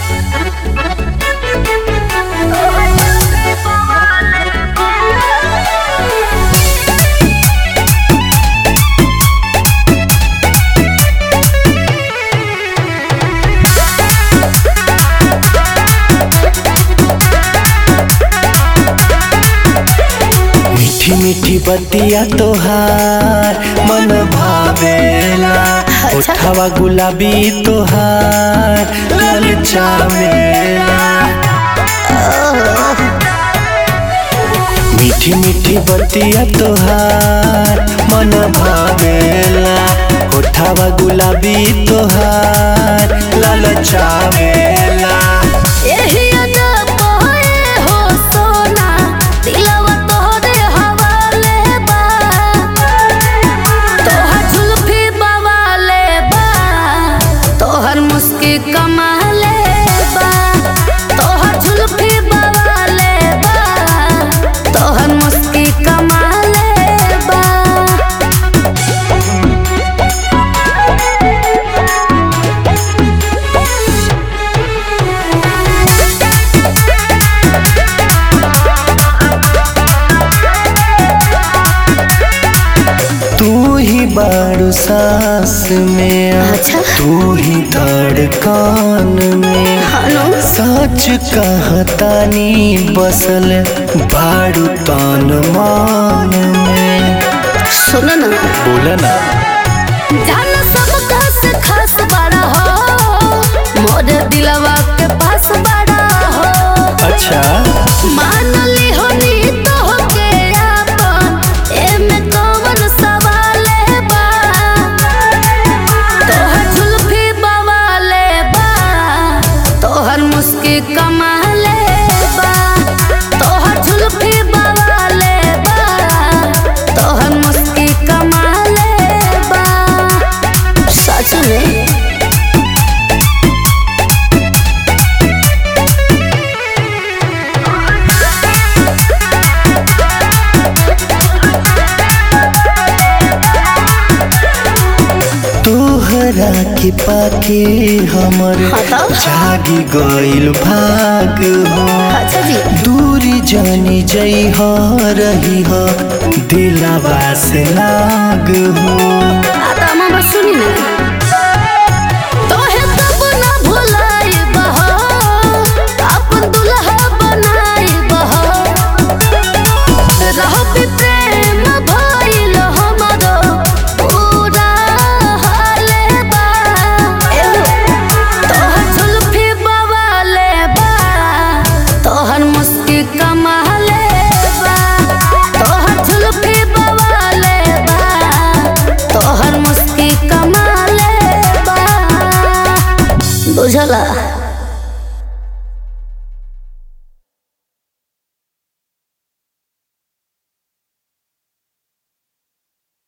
मीठी मीठी बतिया तोहार मन भावेला उठावा गुलाबी तोहार ललचावेला मीठी मीठी बतिया तोहार मन भावेला उठावा गुलाबी तोहार ललचावेला एही अदा पहे हो सोना दिलवा तोहरे हवाले बा तोहर जुल्फी बवाले बा तोहर मुस्की कमाले बा तोहर जुल्फी बवाले बा तोहर मुस्की कमाले बा तू ही बारू सांस में अच्छा। तू ही धड़कन में हनु सच कहतानी बसल बारू तन मान में सुन ना बोला ना जान सब खास खास बड़ा हो मोर दिलवा के पास बड़ा हो अच्छा मान ली हो नी तो के आपन एमे कौन सवाल बा तोहर जुल्फी बवाले बा तोहर मुस्की कमाले बा तोहर जुल्फी बवाले बा तोहर मुस्की कमाले बा सच में तोहरा के पाके हमर हाँ तो? जागी गइल भाग हो अच्छा जी दूरी जानी जई हो रही हो दिलवा से लाग हो आता मामा सुनी ना तोहे तब ना भुलाई बहो अपन दुल्हा बनाई बहो रहो भी प्रेम भइल हमरो पूरा हाले बा तोहर जुल्फी बवाले बा तोहर मुस्की कमाले बा तोहर जुल्फी बवाले बा तोहर मुस्की कमाले बा बुझला